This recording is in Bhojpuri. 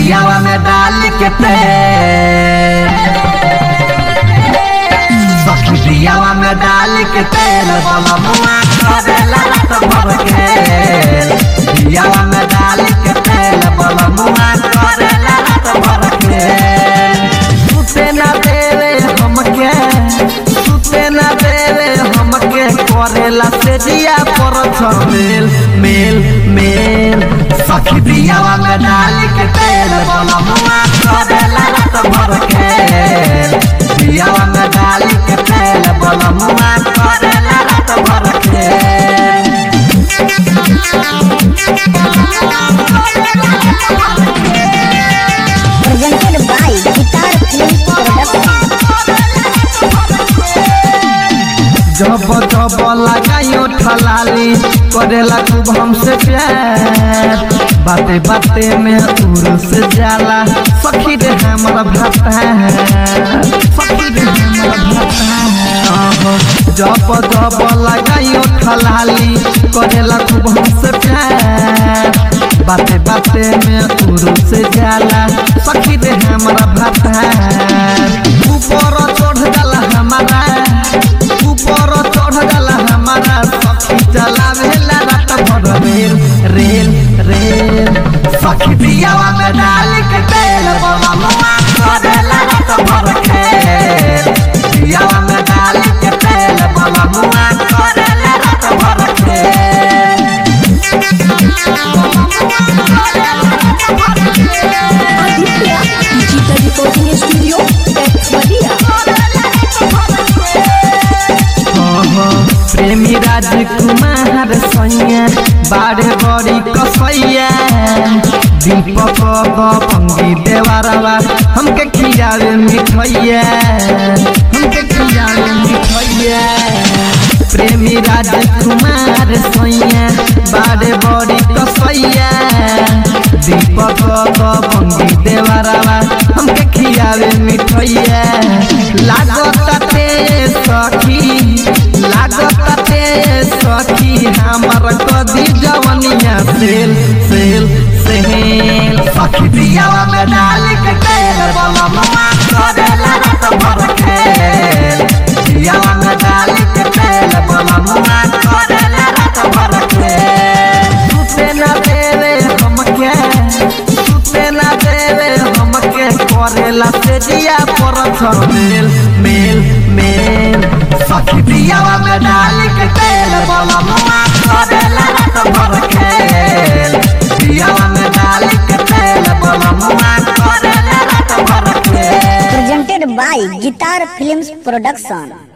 दियावा में डाल के तेल सखी दियावा में डाल के तेल बोला मुआ करेला रात भर के दियावा में डाल के तेल बोला मुआ करेला रात भर के सुते ना देवे हमके सुते ना देवे हमके करेला से दिया पर मेल मेल मेल सखी दियावा में डाल के तेल बोला मुआ करेला रात भर के दियावा में डाल के तेल बोला मुआ करेला रात भर के presented by Guitar Films Production. जब जब लगायो ठलाली करेला खूब हमसे प्यार बाते बाते में उड़ से जाला सखी रे हमारा भाता सखी रे हमारा भाता जब जब लगायो ठलाली करेला खूब हमसे प्यार बाते बाते में उड़ से जाला सखी रे हमारा भाता ऊपर चढ़ जाला हमारा ऊपर चढ़ जाला हमारा सखी चलावेला रात भर रेल रेल रेल सखी दियावा में डाल के तेल बोला मुआ करेला रात भर खेल दियावा में डाल के तेल बोला मुआ करेला रात भर खेल Aditya Digital Recording Studio, Texmadia. प्रेमी राजकुमार सैया बारे बड़ी कसैया दीपक पंगी देवारवा हमके खियावे मिठैया हमके खियावे मिठैया प्रेमी राजकुमार सैया बारे बड़ी कसैया दीपक पंगी देवारवा हमके खियावे मिठैया लागत ते सखी लागत ते सखी हमर कदी जवनिया सेल सेल सेल सखी दियावा में डाल के तेल बोला ममा करेला रात भर खेल दियावा में डाल के तेल बोला ममा करेला रात भर खेल सुते ना देवे हमके सुते ना देवे हमके करेला से दिया पर मेल मेल मेल सखी दियावा में डाल के तेल बोला मुआ करेला रात भर खेल दियावा में डाल के तेल बोला मुआ करेला रात भर खेल Presented by Guitar Films Production.